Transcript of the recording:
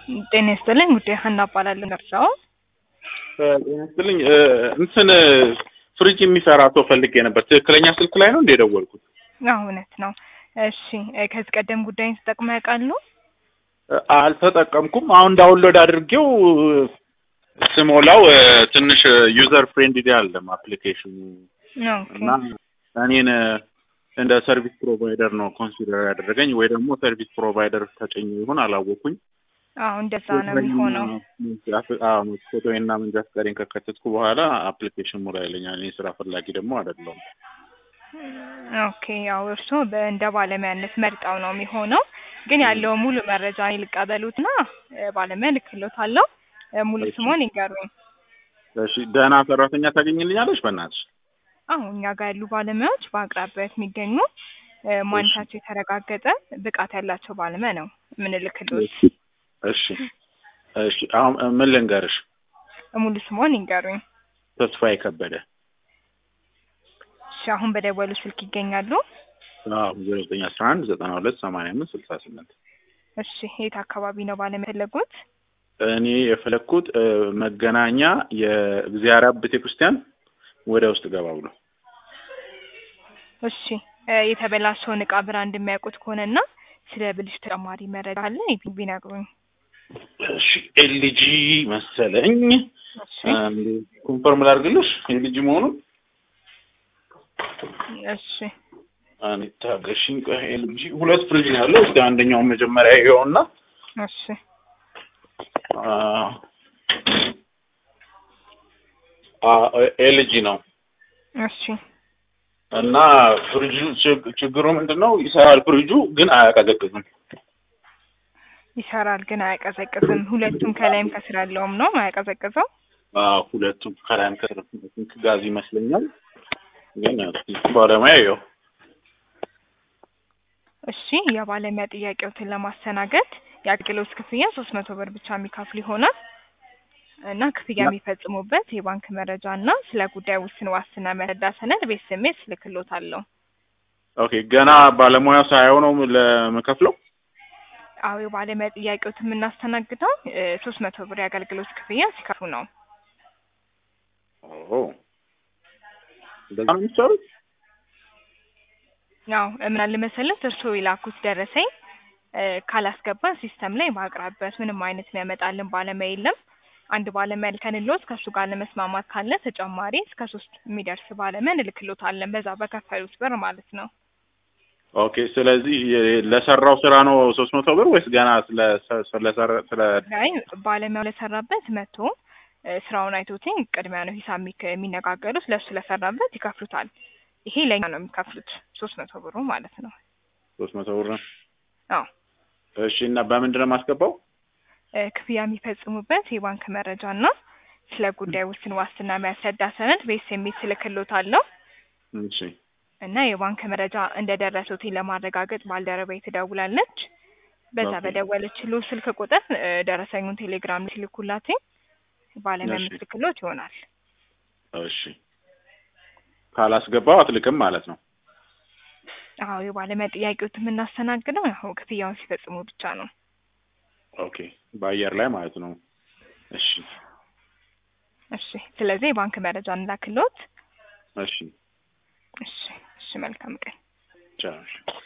ጤና ይስጥልኝ ጉዳይ ሀና እባላለሁ። ደርሰው ጤና ይስጥልኝ እንትን ፍሪጅ የሚሰራ ሰው ፈልጌ ነበር። ትክክለኛ ስልክ ላይ ነው እንደ የደወልኩት? አዎ እውነት ነው። እሺ ከዚህ ቀደም ጉዳይን ተጠቅመው ያውቃሉ? አልተጠቀምኩም። አሁን ዳውንሎድ አድርጌው ስሞላው ትንሽ ዩዘር ፍሬንድሊ አለም አፕሊኬሽኑ ኦኬ እና እኔን እንደ ሰርቪስ ፕሮቫይደር ነው ኮንሲደር ያደረገኝ ወይ ደግሞ ሰርቪስ ፕሮቫይደር ተጨኝ ይሆን አላወኩኝ። አዎ እንደዛ ነው የሚሆነው። ፎቶና መንጃ ፈቃዴን ከከተትኩ በኋላ አፕሊኬሽን ሙላ ይለኛል። እኔ ስራ ፈላጊ ደግሞ አይደለሁም። ኦኬ ያው እርስዎ እንደ ባለሙያነት መርጠው ነው የሚሆነው። ግን ያለው ሙሉ መረጃ እኔ ልቀበሉትና ባለሙያ ልክሎታለሁ። ሙሉ ስሞን ይንገሩኝ። እሺ ደህና ሰራተኛ ታገኝልኛለች? በእናትሽ አዎ እኛ ጋር ያሉ ባለሙያዎች በአቅራቢያት የሚገኙ ማንነታቸው የተረጋገጠ ብቃት ያላቸው ባለሙያ ነው የምንልክሎት። እሺ እሺ። አሁን ምን ልንገርሽ? ሙሉ ስሞን ይንገሩኝ። ተስፋዬ ከበደ። እሺ አሁን በደወሉ ስልክ ይገኛሉ? አዎ ዜሮ ዘጠኝ አስራ አንድ ዘጠና ሁለት ሰማንያ አምስት ስልሳ ስምንት እሺ የት አካባቢ ነው ባለሙያ የፈለጉት? እኔ የፈለግኩት መገናኛ የእግዚአብሔር አብ ቤተ ክርስቲያን ወደ ውስጥ ገባ ብሎ። እሺ የተበላሸውን እቃ ብራንድ የሚያውቁት ከሆነና ስለ ብልሽ ተጨማሪ መረጃ አለ ቢነግሩኝ። እሺ ኤልጂ መሰለኝ። እሺ ኮንፈርም ላድርግልሽ ኤልጂ መሆኑን። እሺ እኔ ታገሽኝ። ቆይ ኤልጂ ሁለት ፍሪጅ ነው ያለው። እስኪ አንደኛውን መጀመሪያ ይኸውና እሺ ኤልጂ ነው እሺ እና ፍሪጁ ችግሩ ምንድን ነው? ይሰራል ፍሪጁ ግን አያቀዘቅዝም። ይሰራል ግን አያቀዘቅዝም። ሁለቱም ከላይም ከስር ያለውም ነው አያቀዘቅዘው። አዎ ሁለቱም ከላይም ከስር ጋዝ ይመስለኛል። ግን ባለሙያ ይኸው እሺ የባለሙያ ጥያቄዎትን ለማስተናገድ የአገልግሎት ክፍያ ሶስት መቶ ብር ብቻ የሚከፍል ይሆናል እና ክፍያ የሚፈጽሙበት የባንክ መረጃ እና ስለ ጉዳይ ውስን ዋስትና መረዳ ሰነድ በኤስኤምኤስ ልክሎታለሁ። ኦኬ ገና ባለሙያ ሳይሆን ነው ለመከፍለው? አዎ የባለሙያ ጥያቄዎት የምናስተናግደው ሶስት መቶ ብር የአገልግሎት ክፍያ ሲከፍሉ ነው። ኦ እንደዛ ነው የሚሰሩት? ያው ምን አለ መሰለት እርስዎ የላኩት ደረሰኝ ካላስገባን ሲስተም ላይ በአቅራቢያት ምንም አይነት የሚያመጣልን ባለሙያ የለም። አንድ ባለሙያ ልከንልዎት ከእሱ ጋር ለመስማማት ካለ ተጨማሪ እስከ ሶስት የሚደርስ ባለሙያ እንልክሎታለን በዛ በከፈሉት ብር ማለት ነው። ኦኬ ስለዚህ ለሰራው ስራ ነው ሶስት መቶ ብር ወይስ ገና ስለ ስለ ስለ አይ ባለሙያው ለሰራበት መቶ ስራውን አይቶትኝ ቅድሚያ ነው ሂሳብ የሚከ- የሚነጋገሩት ለእሱ ለሰራበት ይከፍሉታል። ይሄ ለእኛ ነው የሚከፍሉት ሶስት መቶ ብሩ ማለት ነው። ሶስት መቶ ብር ነው? አዎ እሺ እና በምንድን ነው የማስገባው? ክፍያ የሚፈጽሙበት የባንክ መረጃ እና ስለ ጉዳይ ውስን ዋስትና የሚያስረዳ ሰነድ በኤስኤምኤስ እልክልዎታለሁ እሺ እና የባንክ መረጃ እንደደረሱት ለማረጋገጥ ባልደረባዬ ትደውላለች። በዛ ኦኬ። በደወለችልዎ ስልክ ቁጥር ደረሰኙን ቴሌግራም ላይ ሲልኩላትኝ ባለሙያ እሺ። የምትልክልዎት ይሆናል። እሺ ካላስገባው አትልክም ማለት ነው? አዎ የባለሙያ ጥያቄዎት የምናስተናግደው ያው ክፍያውን ሲፈጽሙ ብቻ ነው። ኦኬ በአየር ላይ ማለት ነው። እሺ እሺ ስለዚህ የባንክ መረጃ እንላክልዎት። እሺ እሺ እሺ መልካም ቀን። ቻው